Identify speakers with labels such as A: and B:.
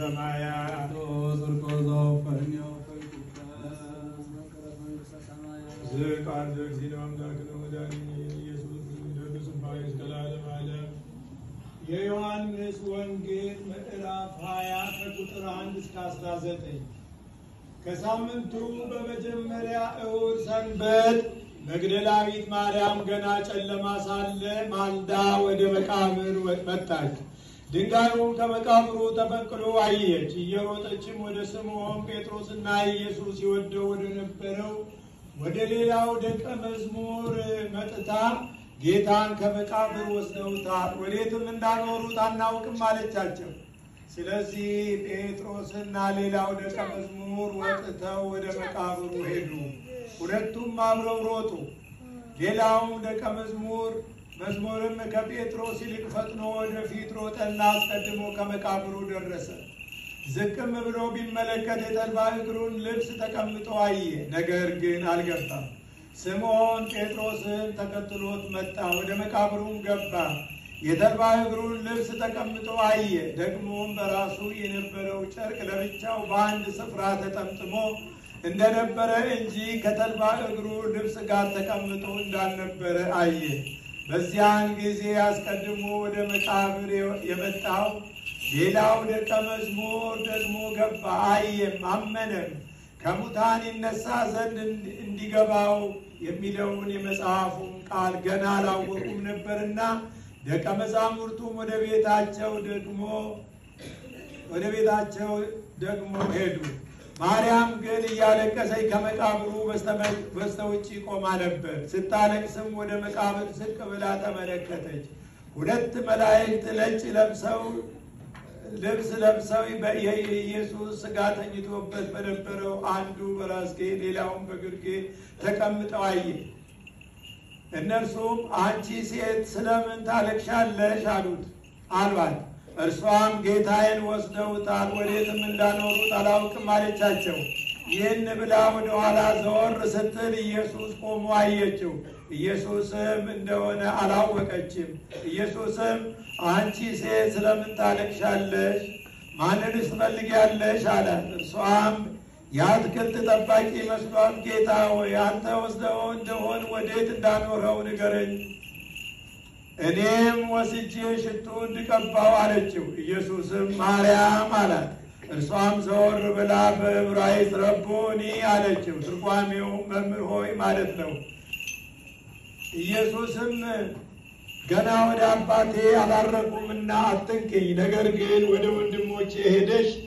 A: ሰማያት ዝቃን ዘግዚነ አምላክነ መድኃኒነ ኢየሱስ ክርስቶስ ባይ ዘላለም ዓለም የዮሐንስ ወንጌል ምዕራፍ 20 ከቁጥር 1 እስከ 19 ከሳምንቱ በመጀመሪያ እሑድ ሰንበት መግደላዊት ማርያም ገና ጨለማ ሳለ ማልዳ ወደ መቃብር መጣች። ድንጋዩም ከመቃብሩ ተፈንቅሎ አየች። እየሮጠችም ወደ ስምዖን ጴጥሮስና ኢየሱስ ይወደው ወደ ነበረው ወደ ሌላው ደቀ መዝሙር መጥታ ጌታን ከመቃብር ወስደውታል፣ ወዴትም እንዳኖሩት አናውቅም አለቻቸው። ስለዚህ ጴጥሮስና ሌላው ደቀ መዝሙር ወጥተው ወደ መቃብሩ ሄዱ። ሁለቱም አብረው ሮጡ። ሌላውም ደቀ መዝሙር መዝሙርም ከጴጥሮስ ይልቅ ፈጥኖ ወደፊት ሮጠና አስቀድሞ ከመቃብሩ ደረሰ። ዝቅም ብሎ ቢመለከት የተልባ እግሩን ልብስ ተቀምጦ አየ፣ ነገር ግን አልገባም። ስምዖን ጴጥሮስም ተከትሎት መጣ፣ ወደ መቃብሩም ገባ። የተልባ እግሩን ልብስ ተቀምጦ አየ። ደግሞም በራሱ የነበረው ጨርቅ ለብቻው በአንድ ስፍራ ተጠምጥሞ እንደነበረ እንጂ ከተልባ እግሩ ልብስ ጋር ተቀምጦ እንዳልነበረ አየ። በዚያን ጊዜ አስቀድሞ ወደ መቃብር የመጣው ሌላው ደቀ መዝሙር ደግሞ ገባ፣ አየም፣ አመነም። ከሙታን ይነሳ ዘንድ እንዲገባው የሚለውን የመጽሐፉን ቃል ገና አላወቁም ነበርና ደቀ መዛሙርቱም ወደ ቤታቸው ደግሞ ወደ ቤታቸው ደግሞ ሄዱ። ማርያም ግን እያለቀሰች ከመቃብሩ በስተ ውጭ ቆማ ነበር። ስታለቅስም ወደ መቃብር ዝቅ ብላ ተመለከተች። ሁለት መላእክት ነጭ ለብሰው ልብስ ለብሰው የኢየሱስ ሥጋ ተኝቶበት በነበረው አንዱ በራስጌ ሌላውን በግርጌ ተቀምጠው አየ። እነርሱም አንቺ ሴት ስለምን ታለቅሻለሽ? አሉት አሏት። እርሷም ጌታዬን ወስደውታል፣ ወዴትም እንዳኖሩት አላውቅም አለቻቸው። ይህን ብላ ወደ ኋላ ዘወር ስትል ኢየሱስ ቆሞ አየችው። ኢየሱስም እንደሆነ አላወቀችም። ኢየሱስም አንቺ ሴት ስለምን ታለቅሻለሽ? ማንንስ ትፈልጊያለሽ? አላት። እርሷም የአትክልት ጠባቂ መስሏት ጌታ ሆይ አንተ ወስደው እንደሆን ወዴት እንዳኖረው ንገረኝ እኔም ወስጄ ሽቱ እንድቀባው አለችው። ኢየሱስም ማርያም አላት። እርሷም ዘወር ብላ በዕብራይስጥ ረቦኒ አለችው። ትርጓሜው መምህር ሆይ ማለት ነው። ኢየሱስም ገና ወደ አባቴ አላረቁምና አትንክኝ፣ ነገር ግን ወደ ወንድሞቼ ሄደሽ